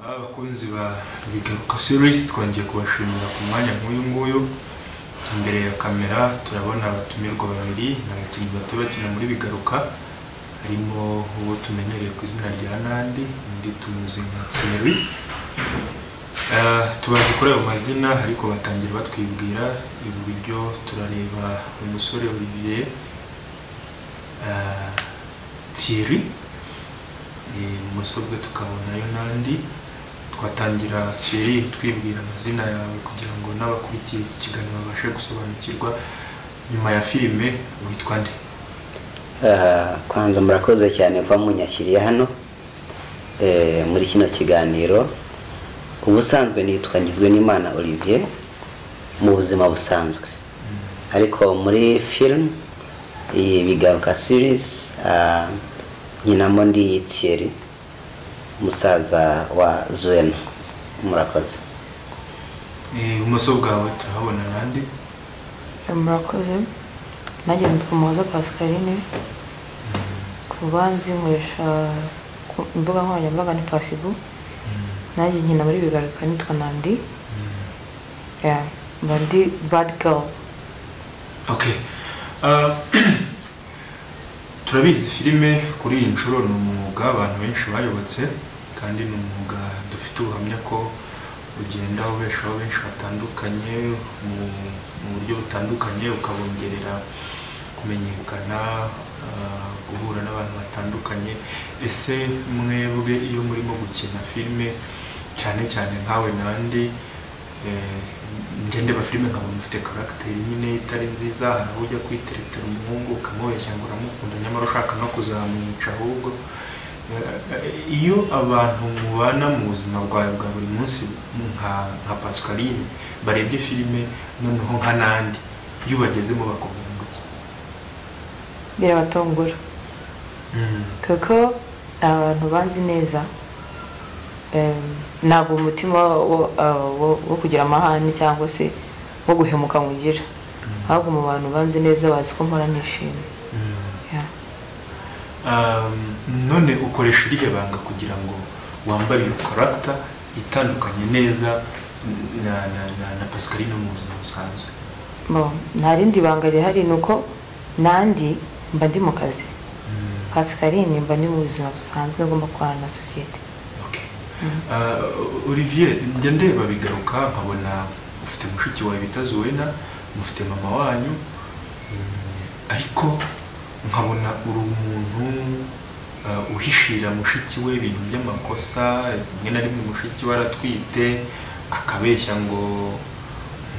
bakunzi ba bigaruka series twongeye kubashimira ku mwanya nk'uyu nguyu imbere ya kamera turabona abatumirwa babiri ni abakinnyi bato bakina muri bigaruka harimo uwo tumenyereye ku izina rya nandi undi tumuzi nka tseri Eh, tubazi kuri ayo mazina ariko batangira batwibwira iburyo turareba umusore olivier eh, thierry Eh, ibumoso bwe tukabonayo nandi twatangira thierry utwibwira amazina yawe kugira ngo n'abakurikiye iki kiganiro babashe gusobanukirwa nyuma ya filime witwa nde Ah, kwanza murakoze cyane kuba munyashyiriye hano eh, muri kino kiganiro ubusanzwe nitwa ngizwe n'imana olivier mu buzima busanzwe ariko muri film iyi bigaruka series ah, nkinamo ndi thierry umusaza wa zuena murakoze Eh, ibumoso bwawe turahabona nandi murakoze nanjye nitwa muhoza pascaline ku rubanza nkoresha ku mbuga nkoranyambaga ni pasibu nanjye nkina muri bigaruka nitwa nandi Yeah, mba ndi badi gawu Okay. Uh, turabizi filime kuri iyi nshuro ni umwuga abantu benshi bayobotse kandi ni umwuga dufite ubuhamya ko ugenda ubeshaho benshi batandukanye mu, mu buryo butandukanye ukabongerera kumenyekana uh, guhura n'abantu batandukanye ese mwebwe iyo murimo gukina filime cyane cyane nkawe nandi eh, njye ndeba filime nkabona ufite karagiteri nyine itari nziza hari aho ujya kwiteretera umuhungu ukamubeshya ngo uramukunda nyamara ushaka no kuzamwica ahubwo Eh, iyo abantu mubana mu buzima bwawe bwa buri munsi nka nka pascaline barebye filime noneho nka nandi iyo ubagezemo bakubwira ngo iki birabatungura Mm. kuko abantu banzi neza em, ntabwo umutima wa- wa- ah, wo- wo kugira amahane cyangwa se wo guhemuka nkugira ahubwo mu bantu banzi neza bazi ko mpora nishimye Mm. Yeah. Um, none ukoresha irihe banga kugira ngo wambare iyo karagita itandukanye neza na na na, na pascaline mu buzima busanzwe Bon, nta rindi banga rihari ni uko nandi mba ndi mu kazi pascaline mba ndi mu buzima busanzwe ngomba gukorana na sosiyete Okay. Uh, olivier njya ndeba bigaruka nkabona ufite mushiki wawe bita zuwena mufite mama wanyu mm, ariko nkabona uri umuntu uh, uhishira mushiki we ibintu by'amakosa rimwe na rimwe mushiki we aratwite akabeshya ngo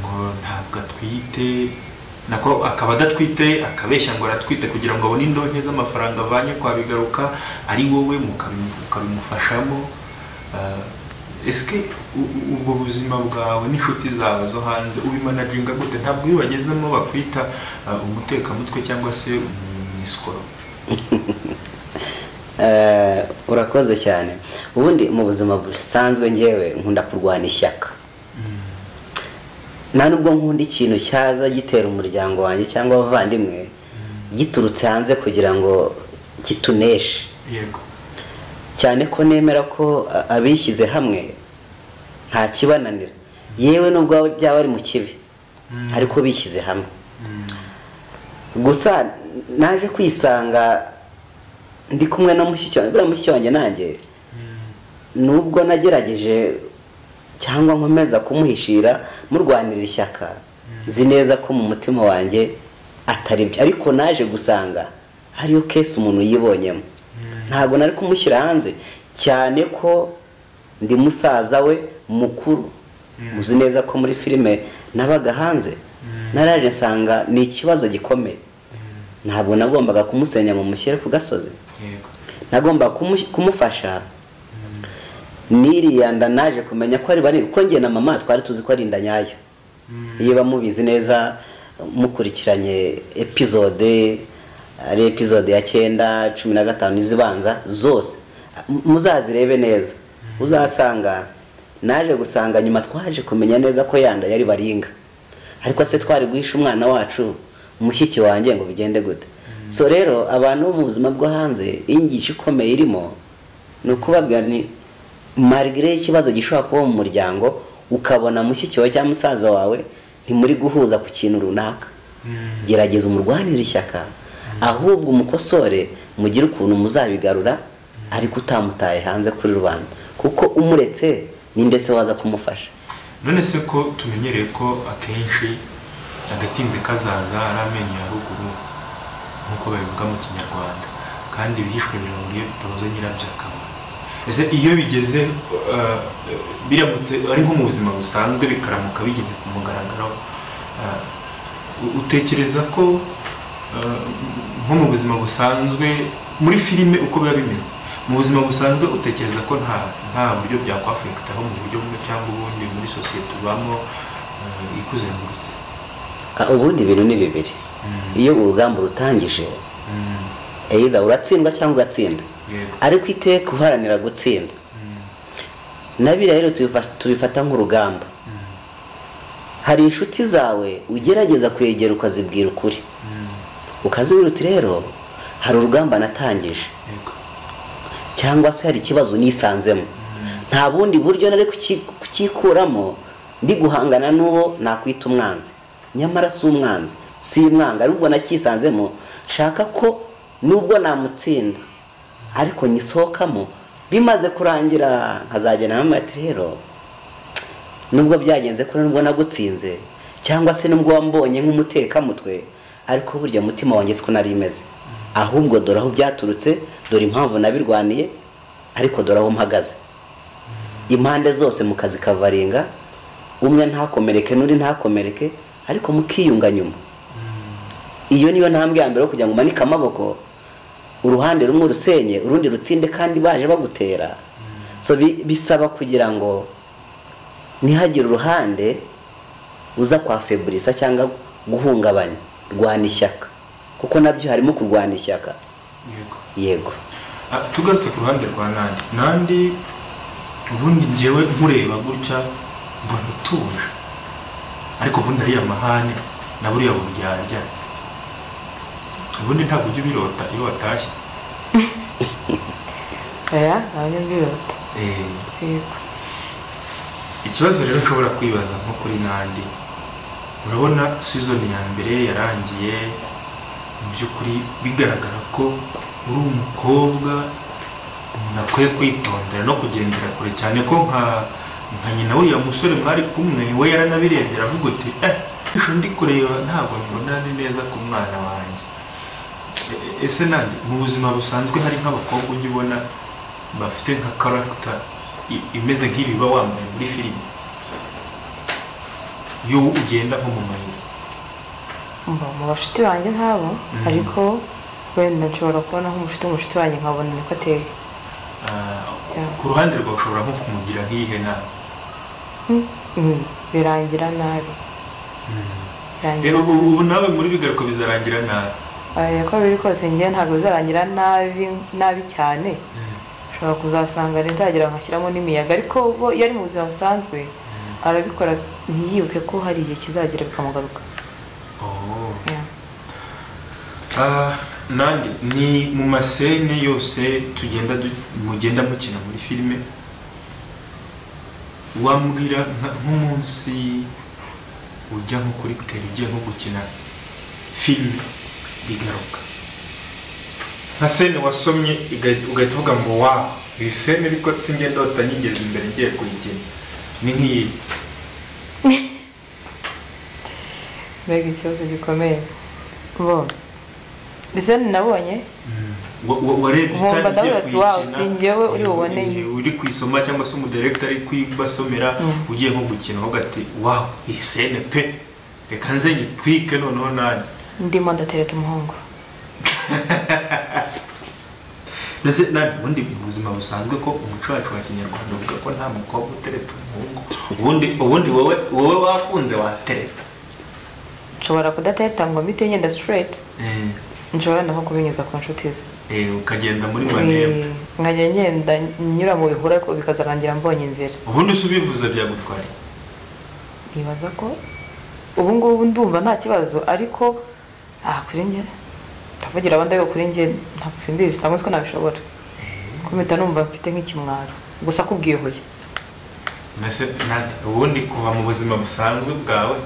ngo ntabwo atwite nako akaba adatwite akabeshya ngo aratwite kugira ngo abone indonke z'amafaranga avanye kwa bigaruka ari wowe mukabi- ukabimufashamo Ah, ese u- u- ubwo buzima bwawe n'inshuti zawe zo hanze ubimanaginga gute ntabwo iyo bagezemo bakwita ah, umutekamutwe cyangwa se umwisikoro Eh, urakoze cyane ubundi mu buzima busanzwe ngewe nkunda kurwana ishyaka nta nubwo nkunda ikintu cyaza gitera umuryango wanjye cyangwa abavandimwe giturutse hanze kugira ngo kituneshe yego cyane ko nemera ko a- abishyize hamwe nta kibananira yewe nubwo byaba ari mu kibi Mm. ariko bishyize hamwe Mm, gusa naje kwisanga ndi kumwe na mushiki wanjye buriya mushiki wanjye nanjye nubwo nagerageje cyangwa nkomeza kumuhishira murwanira ishyaka nzi neza ko mu mutima wanjye atari byo ariko naje gusanga hariyo kesi umuntu yibonyemo ntabwo nari kumushyira hanze cyane ko ndi musaza we mukuru uzi neza ko muri filime nabaga hanze naraje nsanga ni ikibazo gikomeye ntabwo nagombaga kumusenya mu mushyire ku gasozi yego nagomba kumu- kumufasha niriyanda naje kumenya ko ari bari kuko njye na mama twari tuzi ko ari inda nyayo iyo bamubizi neza mukurikiranye epizode ari epizode ya cyenda cumi na gatanu n'izibanza zose M- muzazirebe neza uzasanga naje gusanga nyuma twaje kumenya neza ko yanda yari baringa ariko se twari guhisha umwana wacu umushyiki wanjye ngo bigende gute so rero abantu bo mu buzima bwo hanze inyigisho ikomeye irimo ni ukubabwira ni marigire ikibazo gishobora kuba mu muryango ukabona mushiki wawe cyangwa musaza wawe ntimuri guhuza ku kintu runaka gerageza umurwanire ishyaka ahubwo umukosore mugire ukuntu muzabigarura ariko utamutaye hanze kuri rubanda kuko umuretse ni ndetse waza kumufasha none se ko tumenyereye ko akenshi agatinze kazaza ari amenyo ya ruguru nk'uko babivuga mu kinyarwanda kandi ibihishwe birungu iyo bitabuze nyirabyo akamaro ese iyo bigeze eh, biramutse ari nko mu buzima busanzwe bikaramuka bigeze ku mugaragaro eh, u- utekereza ko eh, nko mu buzima busanzwe muri filime uko biba bimeze mu buzima busanzwe utekereza ko nta nta buryo byakwafekitaho mu buryo bumwe cyangwa ubundi muri sosiyete ubamo eh, ikuzengurutse Ah, ubundi ibintu ni bibiri iyo urugamba urutangije Mm, eyida uratsindwa cyangwa ugatsinda yego ariko iteka uharanira gutsinda Mm, na biriya rero tubifa- tubifata nk'urugamba mm, hari inshuti zawe ugerageza kwegera ukazibwira ukuri mm, ukazibwira uti rero hari urugamba natangije yego cyangwa se hari ikibazo nisanzemo Mm, nta bundi buryo nari kuki- kukikuramo ndi guhangana n'uwo nakwita umwanzi nyamara si umwanzi si mwanga arubwo nakisanzemo nshaka ko nubwo namutsinda ariko nyisohokamo bimaze kurangira nkazagenda hamwe ati rero nubwo byagenze kuri nubwo nagutsinze cyangwa se nubwo wambonye nk'umutekamutwe ariko burya umutima wanjye siko nari imeze ahubwo dore aho byaturutse dore impamvu nabirwaniye ariko dore aho mpagaze impande zose mu kazi kavaringa umwe ntakomereke n'undi ntakomereke ariko mukiyunga nyuma iyo niyo ntambwe ya mbere yo kugira ngo umanike amaboko uruhande rumwe urusenye urundi rutsinde kandi baje bagutera so bi- bisaba kugira ngo ntihagire uruhande uza kwa feburisa cyangwa guhungabanya rwana ishyaka kuko nabyo harimo kurwana ishyaka yego yego Ah, tugarutse ku ruhande rwa nandi nandi ubundi ngewe nkureba gutya mbona utuje ariko ubundi ariya mahane na buriya buryarya ubundi ntabwo ujya ubirota iyo watashye oya ntabwo mbirota Eh, yego ikibazo rero nshobora kwibaza nko kuri nandi urabona sizoni ya mbere yarangiye mu by'ukuri bigaragara ko uri umukobwa umuntu akwiye kwitondera no kugendera kure cyane ko nka nka nyina uriya musore mwari kumwe we yaranabirebye aravuga uti eh ishusho ndi kureba ntabwo mbona ari neza ku mwana wanjye E- ese nandi mu buzima busanzwe hari nk'abakobwa ujya ubona bafite nka karagita i- imeze nk'ibiba wambaye muri filime iyo ugenda nko mu mayira mba mu bashuti banjye nk'abo ariko wenda nshobora kubona nk'umushuti w'umushuti wanjye nkabona niko ateye Ah, Yeah. ku ruhande rwawe ushobora nko kumugira nk'iyihe nama Hmm, hmm, birangira nabi rero birangira ubu ubu nawe muri bigaruka bizarangira nabi nabi uko biri kose njye ntabwo bizarangira nabi nabi cyane ushobora kuzasanga leta yagira ngo ashyiramo n'imiyaga ariko bo iyo ari mu buzima busanzwe arabikora ntiyibuke ko hari igihe kizagira bikamugaruka Oh. Yeah. Ah, nandi ni mu masene yose tugenda du- mugenda mukina muri filime wambwira nka- nk'umunsi ujya nko kuri tele ugiye nko gukina filime bigaruka nka sene wasomye igahita- ugahita uvuga ngo wa iyi sene ariko sinjye ndota nyigeze imbere ngiye kuyikina ni nk'iyi mbega ikibazo gikomeye bo ndetse nabonye Wa- wa- warebye Nkumva utari ugiye ndavuga ati, "Wow, kuyikina, si njyewe uri eh, buboneye." eh, uri kuyisoma cyangwa se umudirekita ari kuyibasomera Mm. ugiye nko gukina aho ugati wawu iyi sene pe reka nze nyitwike noneho nanjye ndimo ndatereta umuhungu mbese nanjye ubundi mu buzima busanzwe ko umuco wacu wa kinyarwanda uvuga ko nta mukobwa utereta umuhungu ubundi ubundi wowe wowe wakunze watereta nshobora kudateta ngo mpite ngenda straight Eh, nshobora nako kubinyuza ku nshuti ze eh, ukagenda muri maneva Eh, nkajya ngenda nyura mu bihuru ariko bikazarangira mbonye inzira ubundi se ubivuze byagutwaye nibaza ko ubu ngubu ndumva nta kibazo ariko aha kuri njye ndavugira abandi ariko kuri njye ntabwo simbizi ntabwo nzi ko nabishobora kuko mpita numva mfite nk'ikimwaro gusa akubwiye huye mbese nada ubundi kuva mu buzima busanzwe bwawe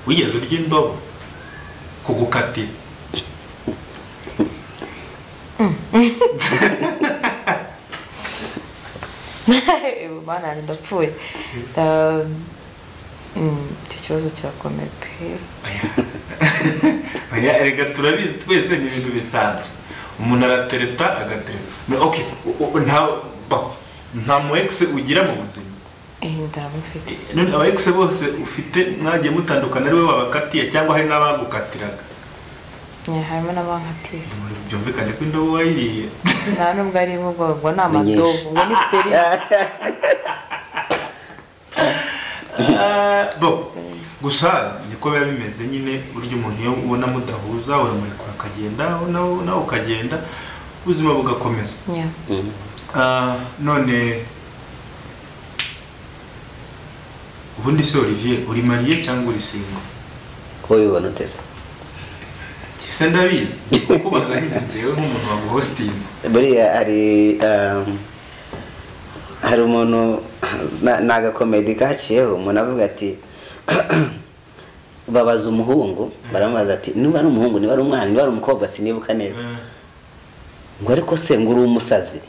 wigeze urya indobo kugukatira mana yanjye ndapfuye Ah, mm, icyo kibazo kirakomeye pe Oya, erega turabizi twese ni ibintu bisanzwe umuntu aratereta agatereta No, okay, u- u- nta ba- nta mu ex ugira mu buzima Eh, ndamufite none aba ex bose ufite mwagiye mutandukana ari we babakatiye cyangwa hari n'abagukatiraga Yeah, harimo n'abankatiye byumvikane ko indobo wayiriye nta nubwo arimo ubwo ubwo ni Ni nyinshi. amadobo ubwo ni siteri Ah, bo gusa niko biba bimeze nyine burya umuntu iyo ubona mudahuza uramurikura akagenda nawe nawe ukagenda ubuzima bugakomeza Yeah. Ah, none ubundi se olivier uri mariye cyangwa uri singo ko bibona uteze se ndabizi kukubaza nyine ngewe nk'umuntu waguhostinze buriya hari um, hari umuntu na- ni agakomedi kaciyeho umuntu avuga ati babaza umuhungu baramubaza ati niba ari umuhungu niba ari umwana niba ari umukobwa sinibuka neza ngo ariko se ngo uri umusazi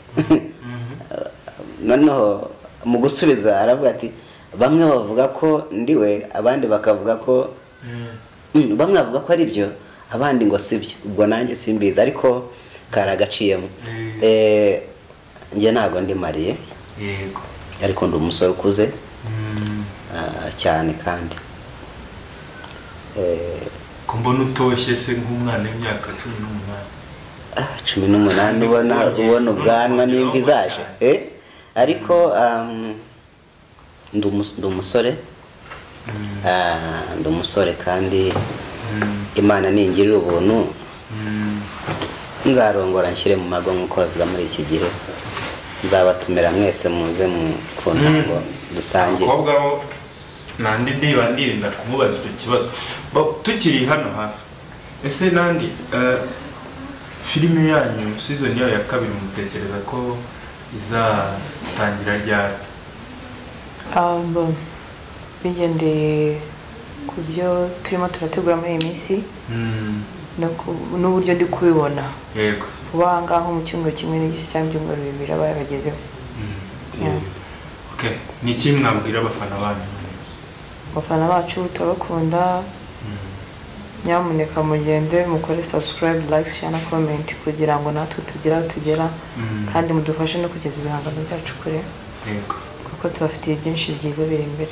noneho mu gusubiza aravuga ati bamwe bavuga ko ndiwe abandi bakavuga ko Mm, bamwe bavuga ko ari byo abandi ngo si byo ubwo nanjye simbizi ariko karagaciyemo Mm. Eh, njye ntabwo ndi mariye yego ariko ndi umusore ukuze Mm, ah, cyane kandi Eh, ko mbona utoshye se nk'umwana w'imyaka cumi n'umunani ah, cumi n'umunani ubona ubona ubwanwa n'imvi zaje Eh, ariko um, ndi umus- ndi umusore Mm, ah, ndi umusore kandi mm, imana ningirira ubuntu mm. nzarongora nshyire mu mago nk'uko bavuga muri iki gihe nzabatumira mwese muze mu- ku ntango dusangire abakobwa bo nandi ndiba ndirinda kumubaza icyo kibazo Bo- tukiri hano hafi ese nandi eh, filime yanyu season yayo ya kabiri mutekereza ko izatangira ryari Um, bigendeye ku byo turimo turategura muri iyi minsi Mm, no ku- n'uburyo ndi kubibona yego kuba aha ngaha mu cyumweru kimwe n'igice cyangwa ibyumweru bibiri aba yaragezeho Yeah. okay ni iki mwabwira abafana banyu abafana bacu turabakunda nyamuneka mugende mukore subscribe like share na comment kugira ngo natwe tugere aho tugera Mm, kandi mudufashe no kugeza ibihangano byacu kure yego kuko tubafitiye byinshi byiza biri imbere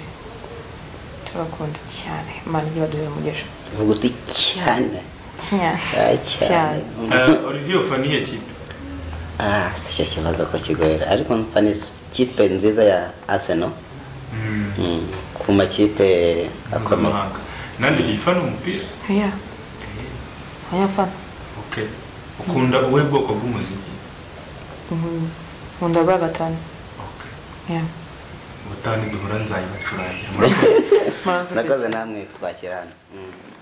turabakunda cyane imana ijye baduhera umugisha uvuga uti cyane cyane ah, cyane Cyane. Eh, olivier ufana iyihe kipe Ah, si cyo kibazo ko kigoyera ariko mfana ikipe nziza ya arsenal Mm, Mm, ku makipe akomeye mpuzamahanga nandi ugiye ufana umupira yeah abanyafana okay ukunda ubuhe bwoko bw'umuziki Mhm. nkunda bwa gatanu okay yeah ubutani duhura nzayibacurangira murakoze nakoze namwe twakirana Mm.